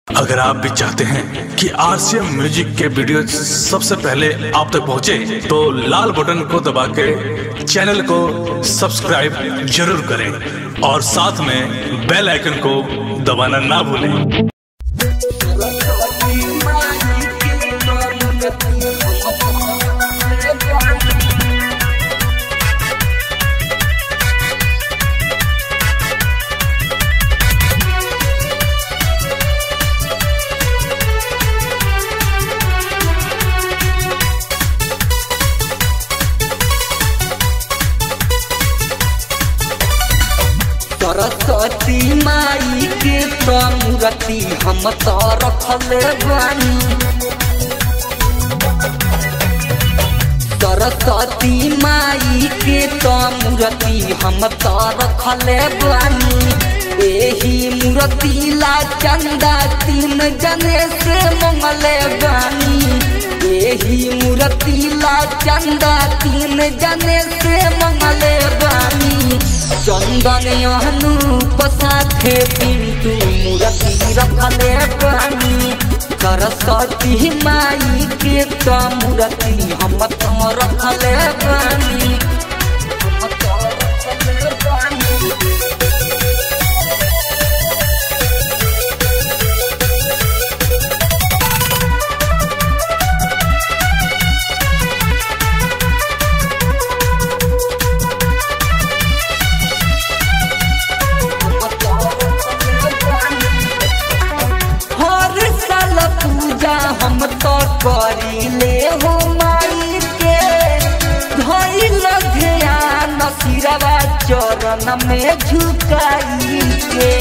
अगर आप भी चाहते हैं कि आरसीएम म्यूजिक के वीडियो सबसे पहले आप तक पहुंचे, तो लाल बटन को दबा के चैनल को सब्सक्राइब जरूर करें और साथ में बेल आइकन को दबाना ना भूलें सरस्वती माई के मूर्ति हम तो रखल बानी सरस्वती माई के मूर्ति हम तो रखल बानी एही मूर्ति ला चंदा तीन जने से मंगल बानी एही मूर्ति ला चंदा तीन जने से मंगल बानी चंदन अनूप साथे पिंटू मूर्ति रखले बानी सरस्वती माई के तो मूर्ति हम तो रखले बानी हम तो रखले बानी हर साल पूजा हम तो करीले हो माई के धइल ध्यान सिरवा चरण में झुकाई के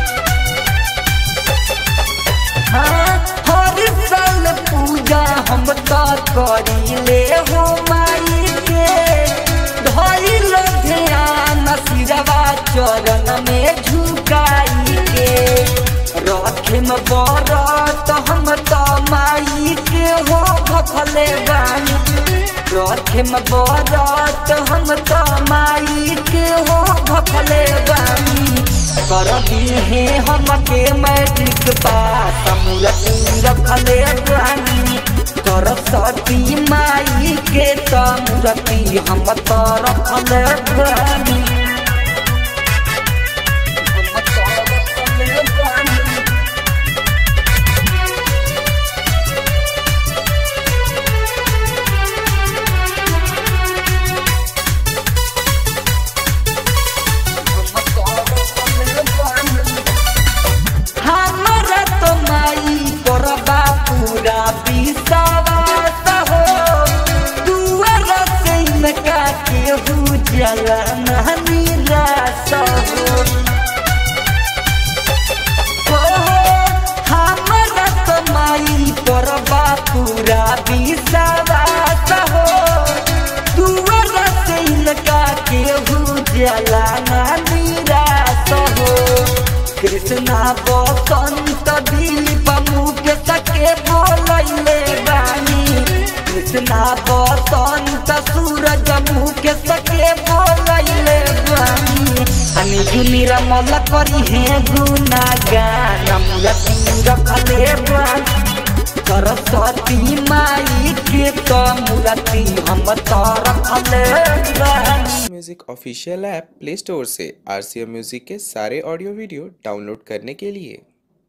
हाँ, हर साल पूजा हम तो करीले हो माई के धइल ध्यान सिरवा चरण में झुकाई के रखिम बरत हम तो माई के हो भखले बानी रखिम बरत हम तो माई के हो भखले बानी कर हे हम के मैट्रिक पास मूर्ति रखले बानी सरस्वती माई के तो मूर्ति हम तो रखले बानी हम तो रखले बानी हमरा तो माई करबा पूरा विश्वास हो दुआर से इनका केहू जला निराश हो हो, हमरा तो माई करबा पूरा विश्वास हो दुआर से इनका केहू जला निराश हो कृष्णा बसंत दिलीप मुख सके बोलैले बानी कृष्णा बसंत सूरज मुख सके बोलैले बानी अनि जुनिर मल करी हे गुना गान मूर्ति रखले बानी सरस्वती माई के तो मूर्ति हम तो रखले बानी music official app play store से आर सी एम म्यूजिक के सारे ऑडियो वीडियो डाउनलोड करने के लिए